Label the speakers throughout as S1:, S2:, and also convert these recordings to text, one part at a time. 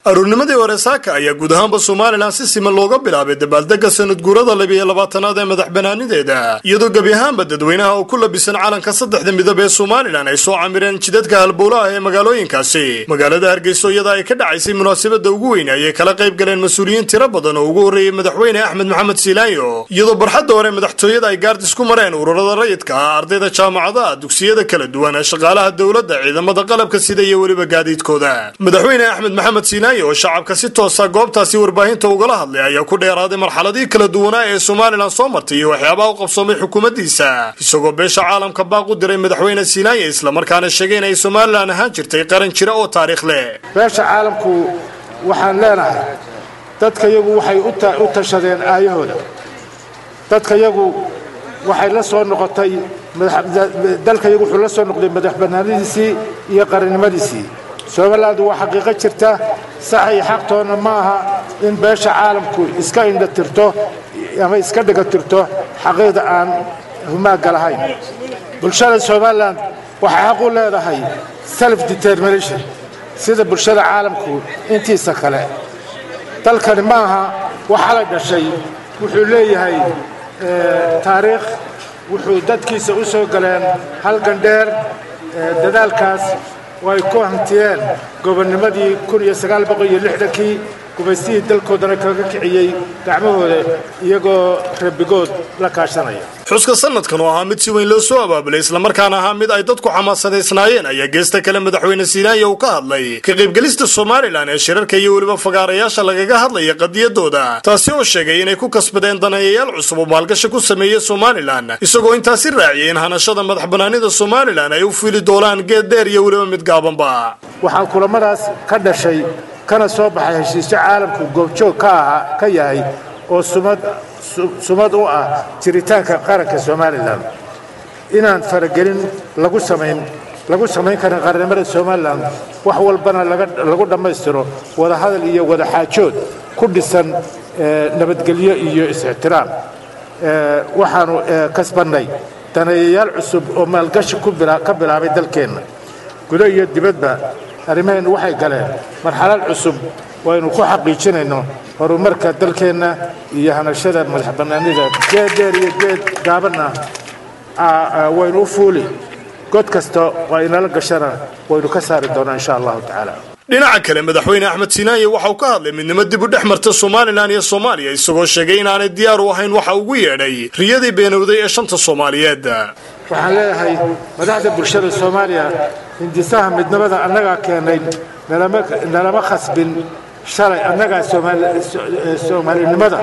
S1: aruurnimadii hore saaka ayaa guud ahaanba somalilan si siman looga bilaabay dabaaldega sanad guurada labiyo labaatanaad ee madax banaanideeda iyadoo gebi ahaanba dadweynaha oo ku labisan calanka saddexda midab ee somalilan ay soo camireen jidadka halbowlaha ee magaalooyinkaasi magaalada hargeyso iyada ay ka dhacaysay munaasabada ugu weyn ayay kala qayb galeen mas-uuliyiin tiro badan oo ugu horreeyey madaxweyne axmed maxamed siilaayo iyadoo barxadda hore madaxtooyada ay gaardis ku mareen ururada rayidka ah ardayda jaamacadaha dugsiyada kala duwan ee shaqaalaha dowladda ciidamada qalabka sida iyo weliba gaadiidkooda madaxweyne axmed maxamed siilaayo oo shacabka si toosa goobtaasi warbaahinta ugala hadlay ayaa ku dheeraaday marxaladii kala duwanaa ee somalilan soo martay iyo waxyaabaha u qabsoomay xukuumaddiisa isagoo beesha caalamka baaq u diray madaxweyne siilaayo islamarkaana sheegay in ay somalilan ahaan jirtay qaran jira oo taariikh leh
S2: beesha caalamku waxaan leenahay dadka yagu waxay u tashadeen aayahooda dadka yagu waxay la soo noqotay dalka yagu wuxuu la soo noqday madax bannaanadiisii iyo qarannimadiisii somaliland waa xaqiiqo jirta sax iyo xaqtoonna ma aha in beesha caalamku iska indha tirto ama iska dhiga tirto xaqiiqda aan humaagga lahayn bulshada somalilan waxay xaq u leedahay self determination sida bulshada caalamku intiisa kale dalkani ma aha waxaa la dhashay wuxuu leeyahay taariikh wuxuu dadkiisa u soo galeen halgan dheer dadaalkaas oo ay ku hantiyeen gobonnimadii kii gumaystihii dalkoodana kaga kiciyey gacmahooda iyagoo rabbigood la kaashanaya
S1: xuska sanadkan oo ahaa mid si weyn loo soo abaabulay islamarkaana ahaa mid ay dadku xamaasadaysnaayeen ayaa geesta kale madaxweyne siilaayo uu ka hadlay ka qaybgelista somalilan ee shirarka iyo weliba fagaarayaasha lagaga hadlaya qadiyadooda taasi oo sheegay inay ku kasbadeen daneeyayaal cusub oo maalgashi ku sameeya somalilan isagoo intaasi raaciyay in hanashada madax bannaanida somalilan ay u fili doonaan geed dheer iyo weliba mid gaabanba
S2: waxaan kulamadaas ka dhashay kana soo baxay heshiisyo caalamku goobjoog ka aha ka yahay oo sumad sumad u ah jiritaanka qaranka somalilan inaan faragelin lagu samayn lagu samayn karin qarannimada somalilan wax walbana lagu dhammaystiro wadahadal iyo wadaxaajood ku dhisan nabadgelyo iyo is-ixtiraam waxaanu kasbannay daneeyayaal cusub oo maalgashi ka bilaabay dalkeenna gudo iyo dibadba arrimaheennu waxay galeen marxalad cusub waynu ku xaqiijinayno horumarka dalkeenna iyo hanashada madax bannaanida geed dheer iyo geed gaabanna waynu u fuuli god kasta oo inala gashana waynu ka saari doonaa insha allahu tacaala
S1: dhinaca kale madaxweyne axmed siilaaye waxa uu ka hadlay midnimo dib u dhex marta somalilan iyo soomaaliya isagoo sheegay inaanay diyaar u ahayn waxa ugu yeedhay riyadii beenowday ee shanta soomaaliyeed
S2: waxaan leeyahay madaxda bulshada soomaaliya hindisaha midnimada annagaa keenay nalama khasbin shalay annagaa soomaalinimada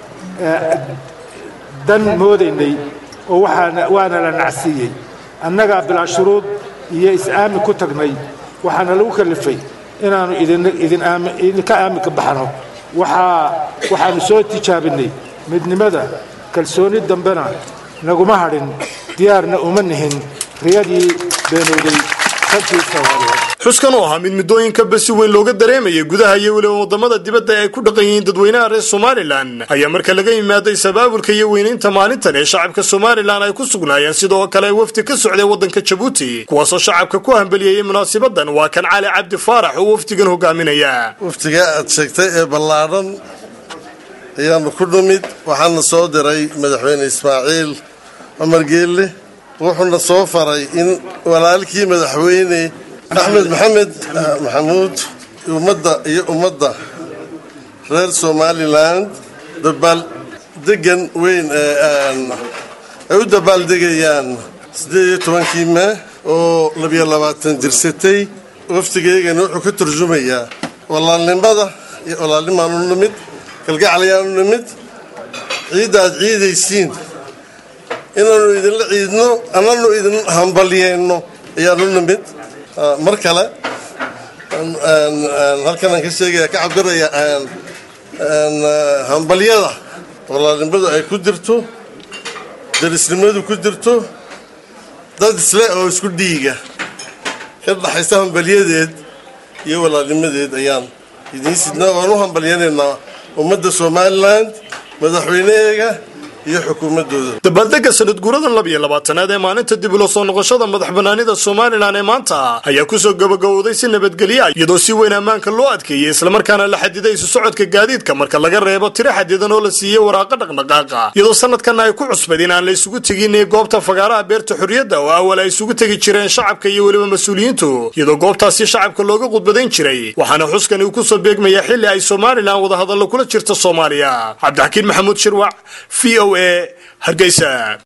S2: dan moodaynay oo waana la nacsiiyey annagaa bilaa shuruud iyo is-aamin ku tagnay waxaana lagu kalifay inaannu idinka aaminka baxno waxaannu soo tijaabinay midnimada kalsooni dambena naguma hadhin diyaarna uma nihin riyadii beenowday
S1: xuskan oo ahaa mid muddooyinka si weyn looga dareemayay gudaha iyo weliba wadamada dibadda ay ku dhaqan yihiin dadweynaha reer somalilan ayaa marka laga yimaaday sabaabulka iyo weynaynta maalintan ee shacabka somalilan ay ku sugnaayeen sidoo kale wafdi ka socday waddanka jabuuti kuwaasoo shacabka ku hambeliyeyey munaasabadan waa kan cali cabdi faarax oo wafdigan hogaaminaya
S3: wafdiga aad sheegtay ee ballaadhan ayaanu ku dhumid waxaana soo diray madaxweyne ismaaciil cumar geelle wuxuuna soo faray in walaalkii madaxweyne axmed maxamed maxamuud ummadda iyo ummadda reer somalilan dabaaldegan weyn ay u dabaaldegayaan siddeed iyo tobankii mee oo labiyo labaatan jirsatay wafdigeygana wuxuu ka turjumayaa walaalnimada iyo walaalnimaanu nimid kalgacalayaanu nimid ciidda aad ciidaysiin inaanu idinla ciidno annanu idin hambalyeyno ayaanu nimid mar kale halkanaan ka sheegaya ka cabiraya hambalyada walaalnimadu ay ku jirto darisnimadu ku jirto dad isle oo isku dhiiga ka dhaxaysa hambalyadeed iyo walaalnimadeed ayaan idiin sidnaa waan u hambalyanaynaa ummadda somalilan madaxweyneheega iyo xukuumaddooda
S1: dabaaldega sanad guuradan labiyo labaatanaad ee maalinta dib ula soo noqoshada madax banaanida somalilan ee maanta ayaa kusoo gabagabowday si nabadgelya iyadoo si weyn ammaanka loo adkeeyey islamarkaana la xadiday isu socodka gaadiidka marka laga reebo tiro xadidan oo la siiyey waraaqa dhaqdhaqaaqa iyadoo sanadkan ay ku cusbad in aan la isugu tegin goobta fagaaraha beerta xurriyadda oo awal ay isugu tegi jireen shacabka iyo weliba mas-uuliyiintu iyadoo goobtaasi shacabka looga qudbadayn jiray waxaana xuskani uu kusoo beegmayaa xilli ay somalilan wadahadallo kula jirta soomaaliya cabdixakiin maxamuud shirwac v o a hargeysa